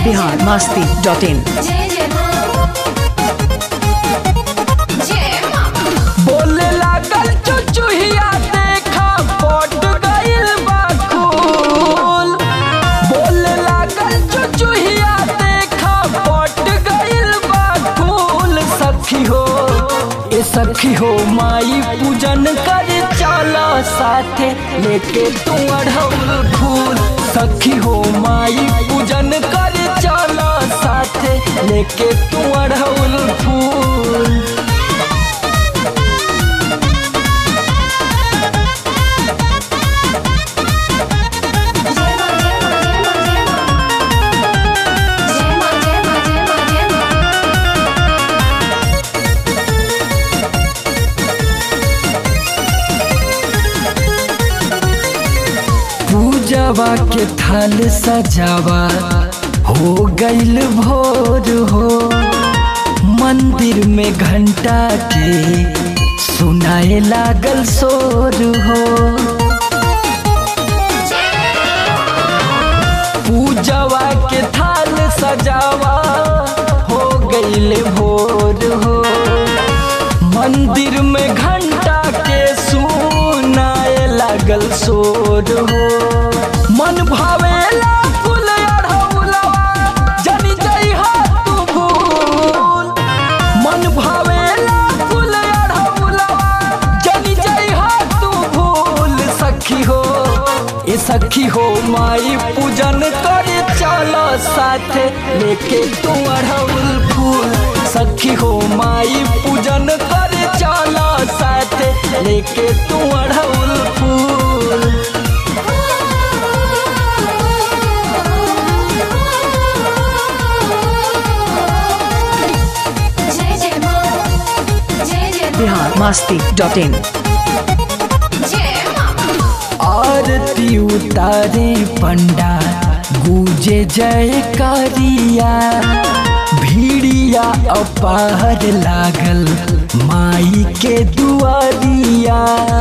Bihar Masti dot in जय जय माँ जय माँ बोले लागल चुचुहिया देखा पट गइल बा खूल बोले लागल चुचुहिया देखा पट गइल बा खूल सखी हो ए सखी हो माई पूजन कर चला साथे लेके तू अढ़ौल फूल सखी हो माई पूजन कर चला साथे लेके तू अढ़ौल फूल जय माँ जय माँ जय माँ जय माँ जय माँ जय माँ जय माँ पूजवा के थाल सजावा हो गइल भोर हो मंदिर में घंटा के सुनाए लागल शोर हो पूजवा के थाल सजावा हो गइल भोर हो मंदिर में घंटा के सुनाए लागल शोर हो मन भावेला फूल अढ़ौलवा जनी जइहा तू भूल मन भावेला फूल अढ़ौलवा जनी जइहा तू भूल सखी हो ए सखी हो माई पूजन करे चलो साथे लेके तू अढ़ौल फूल सखी हो माई पूजन करे चलो साथे लेके तू अढ़ौल फूल जय जय माँ जय जय बिहार मस्ती डॉट इन जय माँ आरती उतारे पंडा गूंजे जय करिया भीड़िया अपार लागल माई के दुआरिया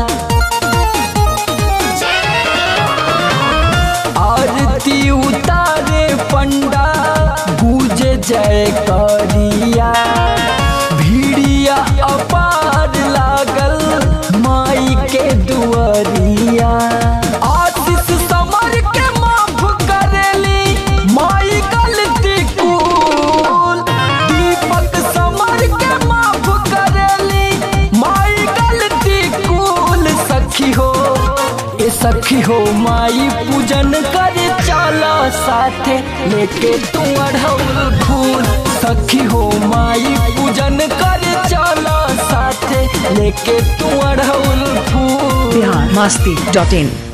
आरती उतारे पंडा गूंजे जय करिया भीड़िया अपार लागल माई के दुआरिया आशीष समर के माफ करेली माई गलती कुल दीपक समर के माफ करेली माई गलती कुल सखी हो ए सखी हो माई पूजन करे चला साथे लेके तू अढ़ौल फूल सखी हो माई पूजन करे चला साथे लेके तू अढ़ौल फूल बिहार मस्ती डॉट इन